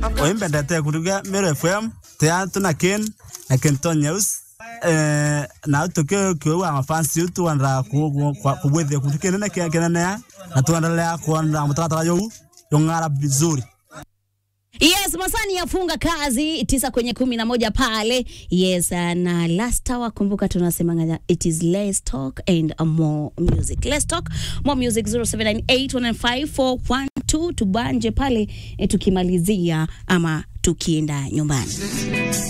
oimbendete kuruga Meru FM tea tuna ken na Kenton News eh na tuke kwa mafansi yetu wanda kubwethia kutukene na kenene ya na tuendelea kuona mtakataka yo yongara vizuri Yes, masani yafunga kazi tisa kwenye kumi na moja pale. Yes, uh, na last hour kumbuka tunasema it is less talk and uh, more music. Less talk, more music 0798195412 tubanje pale eh, tukimalizia ama tukienda nyumbani.